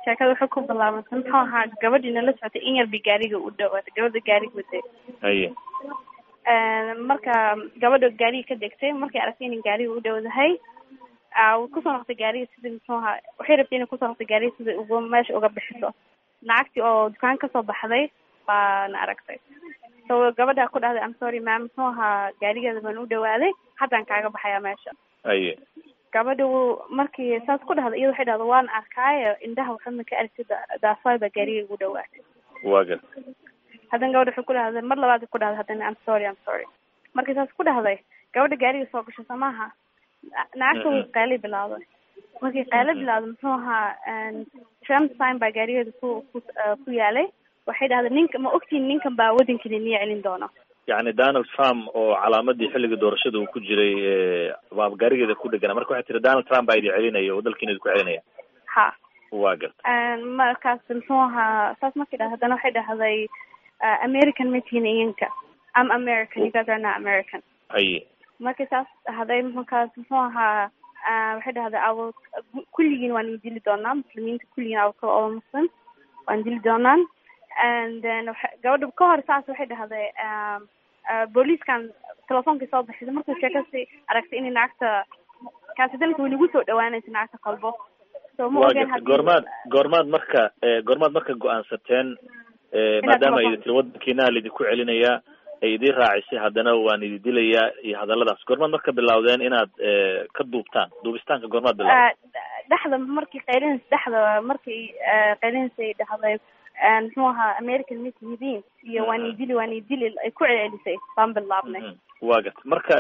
sheekada waxay ku bilaabantay muxuu ahaa gabadhii nala socotay in yar bay gaariga u dhawaatay gabadha gaariga waday haye marka gabadha gaariga ka degtay markay aragtay inay gaariga u dhowdahay way kusoo noqotay gaariga sidii muxuu ahaa waxay rabtay inay kusoo noqotay gaariga sidii uga meesha uga bixiso lacagtii oo dukaan kasoo baxday baana aragtay so gabadha ku dhahday am sorry mam muxuu ahaa gaarigeeda baan u dhawaaday haddaan kaaga baxayaa meesha haye gabadha markii saas ku dhahday iyada waxay dhahda waan arkaayo indhaha waxba ma ka aragtid daafaay baa gaariga igu dhawaatay waa gar haddana gabadha waxay ku dhahday mar labaad ku dhahday haddana am sorry am sorry markii saas ku dhahday gabadha gaariga soo gasho soo maaha lacagta way qayli bilawday markii qaylo bilawday muxuu ahaa trump sign baa gaarigeeda ku ku ku yaalay waxay dhahday ninka ma ogtiin ninkan baa waddankani niya celin doono yacni donald trump oo calaamadii xilligii doorashada uu ku jiray waa gaarigeeda ku dhegana marka waxay tiri donald trump baa idin celinaya oo dalkiina idinku celinaya ha waa garta markaas muxuu ahaa saas markay dhahday haddana waxay dhahday american ma tihin iyanka am american you guys are not american haye markay saas dhahday markaas muxuu ahaa waxay dhahday awo kulligiin waan idili doonaa muslimiinta kulligiin awo kala oo muslim waan dili doonaan and then gabadha ka hor saas waxay dhahday booliiskan telefoonkii soo baxisay markuu sheekasi aragtay inay lacagta kaasidanka way nagu soo dhawaanaysa lacagta qalbo so ma waa ogen garta goormaad goormaad marka goormaad marka go-aansateen maadaama ay tiri waddankiina laidinku celinayaa ay idin raacisay haddana waan idi dilayaa iyo hadalladaas goormaad marka bilawdeen inaad ka duubtaan duubistaanka goormaad bilawdeen dhexda markii qaylins dhexda markii qaylins ay dhahday muxuu ahaa american mitihidin iyo waan idili waan idili ay ku celcelisay baan bilaabnay waa garta marka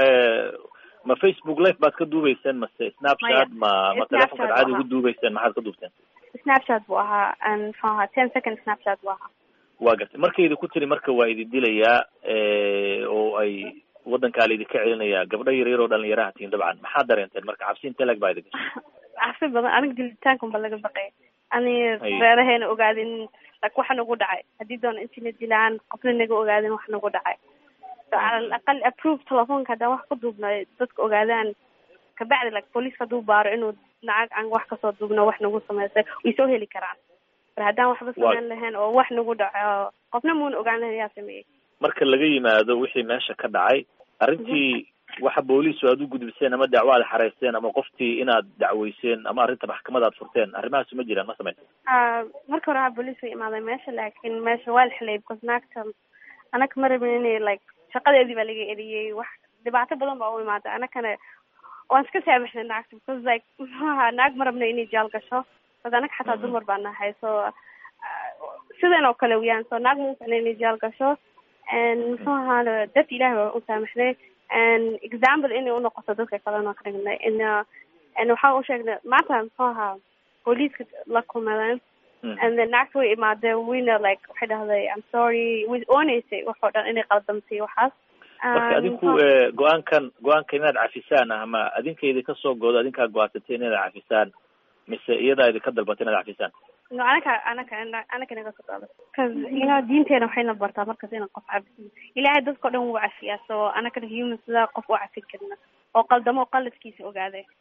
ma facebook live baad ka duubeyseen mase snapchat ma ma telefonkaad caadi ugu duubeyseen maxaad ka duubteen snapchat buu ahaa muxuu ahaa ten second snapchat buu ahaa waa gartay markaydi ku tiri marka waa idi dilayaa oo ay waddankaa laidinka celinayaa gabdho yar yar oo dhalinyaraha tihiin dabcan maxaad dareenteen marka cabsi inte leg baa idin gashay cabsi badan aniga dilitaankan ba laga baqay ani reeraheena ogaadin like waxa nagu dhacay haddii doona intina dilaan qofna naga ogaadin wax nagu dhacay so cala alaqal approve telefoonka haddaan wax ku duubno dadka ogaadaan kabacdi like booliiska hadduu baaro inuu lacag aan wax kasoo duubno wax nagu samaysay way soo heli karaan mar haddaan waxba sameyn lahayn oo wax nagu dhaco qofna muuna ogaan lahayn yaa sameeyey marka laga yimaado wixii meesha ka dhacay arrintii waxa booliisu aad u gudbiseen ama dacwo aad xareysteen ama qoftii inaad dacweyseen ama arrinta maxkamad aad furteen arrimahaasu ma jiraan ma sameyn marka hore waa booliis way imaaday meesha laakiin meesha waa la xilay because naagta anaka ma rabin inay like shaqadeedii baa laga eriyey wax dhibaato badan baa u imaatay anakana waan iska saamaxnay naagta because like muxuu ahaa naag ma rabna inay jaal gasho bas anaka xataa dumar baa nahay so sidan oo kale weyaan so naag ma ficna inay jaal gasho and muxuu ahaa dad ilahi baa u saamaxnay and example inay unoqoto dadka kalena ka dhignay in and waxaan u sheegnay maanta muxuu ahaa booliiska la kulmadeen and then naagta way imaadeen wayna like waxay dhahday i'm sorry way ooneysay waxoo dhan inay qaldamtay waxaas marka adinku go-aankan go-aankan inaad cafisaan ama adinka idinka soo goodo adinkaa go-aansatay inaad cafisaan mise iyadaa idinka dalbatay inaad cafisaan no anaka anaka anaka naga soo dala cause you know diinteena waxayna bartaa markas inaan qof cafisin ilaahay dadkao dhan wuu cafiyaa so anakana human sidaa qof u cafin karna oo qaldamo qaladkiisa ogaaday